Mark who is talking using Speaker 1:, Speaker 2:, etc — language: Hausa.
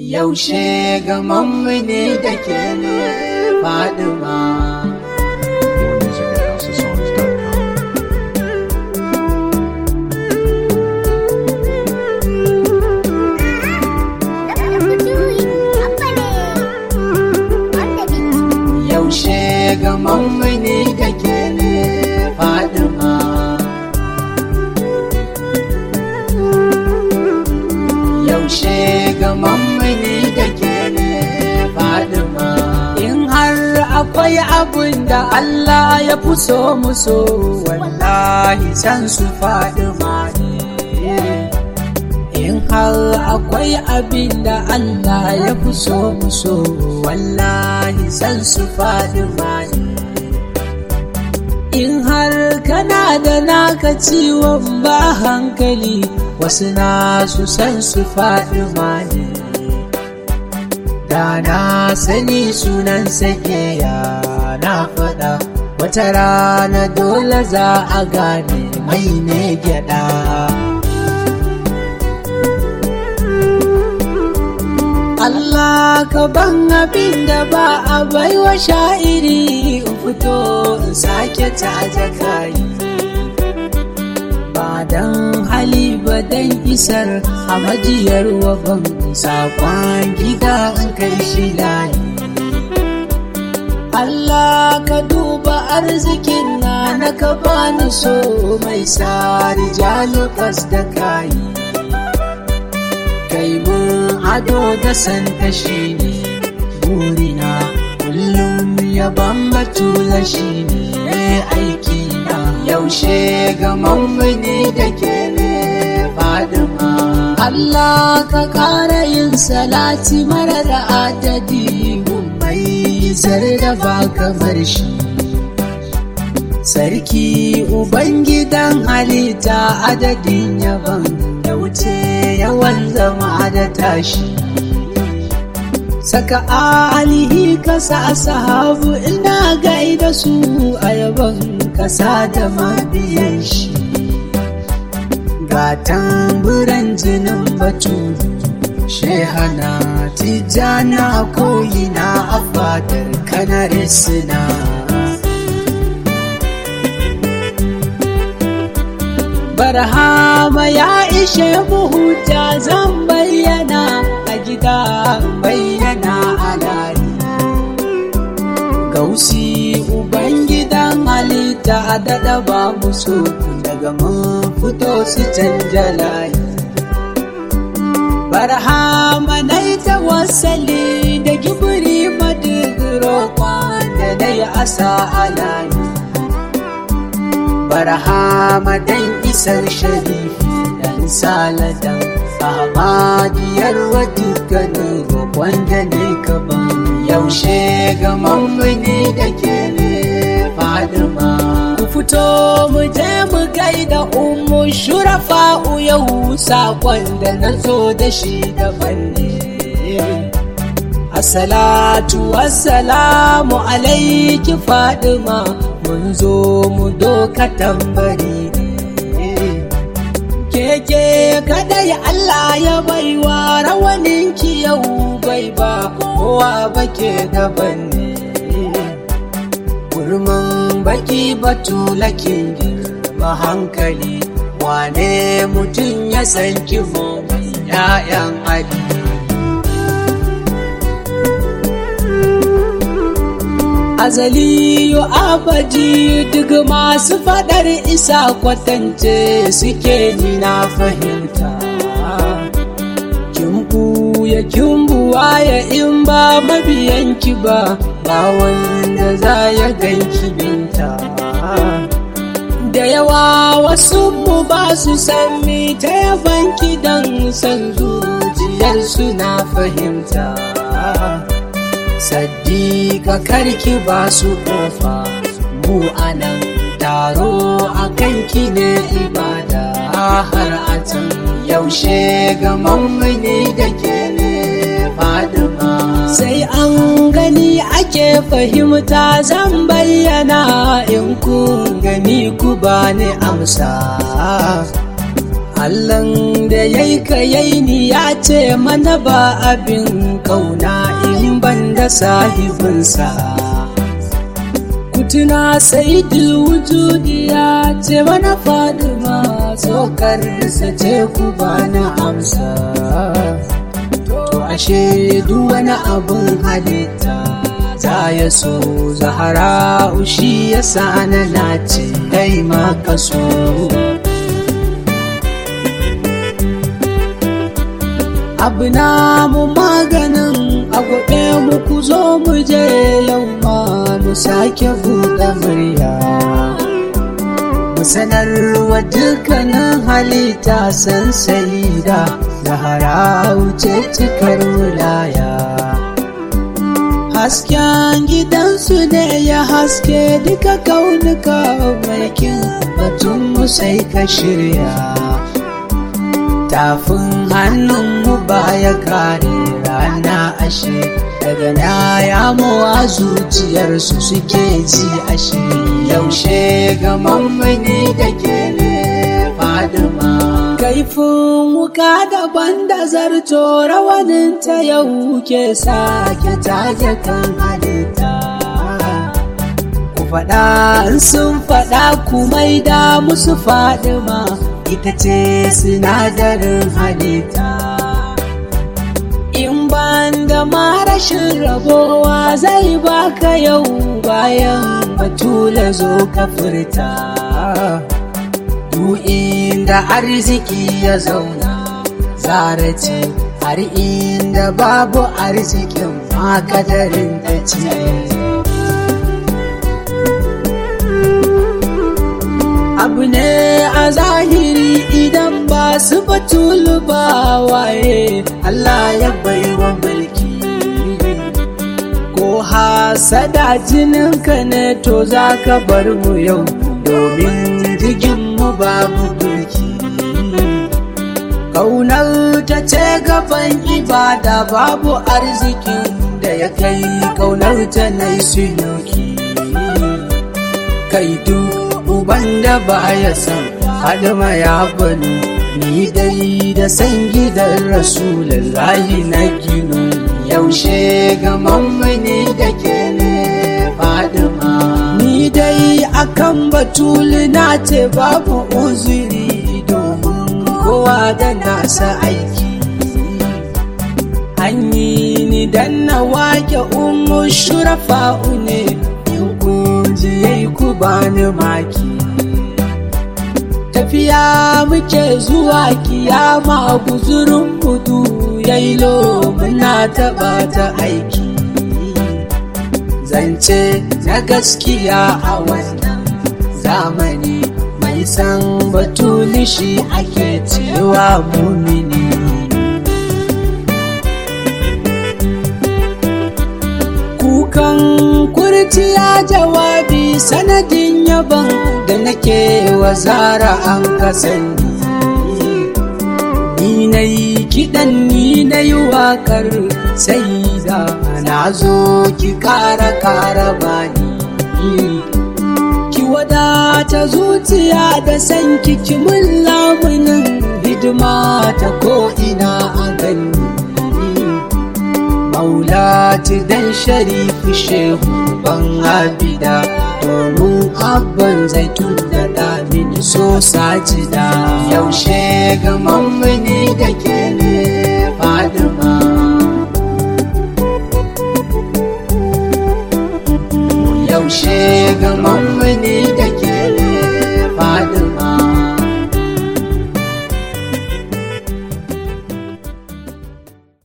Speaker 1: yaushe gamanmu ne da ke ne fadima
Speaker 2: More music at houseofsongs.com.
Speaker 1: yaushe gamanmu ne da ke ne fadima yaushe gamanmu ne da ke ne fadima in har akwai abin da Allah ya fi so mu so wallahi san su fadima ne in har akwai abin da Allah ya fi so mu so wallahi san su faɗi mani in har kana da naka ciwon ba hankali wasu na su san su faɗi mani da na sani sunan sake ya na faɗa wata rana dole za a gane mai ne gyaɗa Allah ka ban abin da ba a baiwa sha'iri in fito in sake taje kayi. Ba dan hali ba dan isar a majiyar waban sakon gida in kai shi layi. Allah ka duba arzikin na na ka bani so mai sa rijalu da kayi. kai mun ado da santa shi ne burina kullum ya bambatu da shi ne aiki na yaushe gaman ne da ke ne fadima Allah ka ƙara yin salati mara da adadi mai zar da ba kamar shi Sarki Ubangidan halitta adadin yaban da wuce yawan zama da tashi. Saka alihi kasa sahabu ina gaida su a yaban kasa da mabiyan shi. Ga tamburan jinin batu, shehana tijjana koyina a fadar kanar sina. barhama ya ishe buhuta zan bayyana a gida bayyana a lari gausi ubangidan halitta a daɗa babu so daga mun fito su canja layi barhama na yi tawassali da gibiri madigiro da na yi asa a layi barhama dan isar sharifi dan saladan ahmadiyar wa dukkanin roƙon da ne ka ban yaushe gaman ne da ke ne fadima ku fito mu je mu gaida umu shurafa'u yau sakon da na zo da shi daban ne Assalatu wassalamu alaiki Fadima mun zo mu doka tambari Keke kadai Allah ya baiwa rawaninki yau bai ba kowa bake daban ne Kurman baki batulakin girma hankali wane mutum ya san kimo ‘ya'yan Ali. azaliyu abadi duk masu fadar isa kwatance suke ni na fahimta kin ya kimbuwa ya in ba mabiyanki ba ba wanda za ya ganki binta da yawa wasu mu ba su san mi ta yabanki don san zuciyarsu na fahimta Saddiƙa karki ba su ƙofa mu anan taro a kanki ne ibada har a can yaushe gamanmu ne da ke ne fadima sai an gani ake fahimta zan bayyana in ku gani ku ba ni amsa Allahn da ya yi ka yayi ni ya ce mana ba abin kauna in ban da sahibinsa. Kutuna sai wujudi ya ce mana fadima tsokar sa ce ku bana amsa. To ashe duk wani abin halitta za ya so zahara ushi ya sa na nace kai ma ka so. abu na mu maganin a gobe mu ku zo mu je yau ma mu sake buɗe murya mu sanarwa dukkanin halitta san da zahara wuce cikar wilaya hasken gidansu ne ya haske duka kaunuka mulkin batun mu sai ka shirya tafin hannunmu baya kare rana ashe daga na yamowa zuciyarsu suke ji ashe yaushe ga mammani da ke ne fadima kaifin wuka daban da zarto rawanin ta yau ke sake taje kan halitta ku faɗa sun faɗa ku maida musu fadima ita ce sinadarin halitta in ban da ma rashin rabowa zai baka yau bayan batula zo ka furta duk inda arziki ya zauna zara ce har inda babu arzikin makadarin ta ce abu ne a zahiri idan ba su batulu ba waye Allah ya baiwa mulki ko hasada jininka ne to za ka bar mu yau domin jiginmu babu bulki kaunar ta ce gaban ibada babu arzikin da ya kai kaunar ta na yi kai duk uban da baya san hadama ya bani ni dai da san gidan rasulullahi na gino yaushe ga mammani da ke ne fadima ni dai akan batuli na ce babu uzuri domin kowa da nasa aiki an yi ni dan na wake umu shurafa'u ne ji yayi ku bani maki tafiya muke zuwa kiyama guzurin gudu yayi lo muna taɓa ta aiki zance na gaskiya a wannan zamani mai san batuli shi ake cewa mumini kukan kurciya jawabi sanadin yaban da nake wa zara an kasani ni na yi kiɗan ni na yi waƙar sai da na zo ki ƙara ƙara bani ki wadata zuciya da san ki mun lamunin hidima ta ko'ina a gani maulati dan sharifi shehu ban abida domin abban zaitun da damin so sajida yaushe ga mammani da ke ne fadima yaushe ga mammani da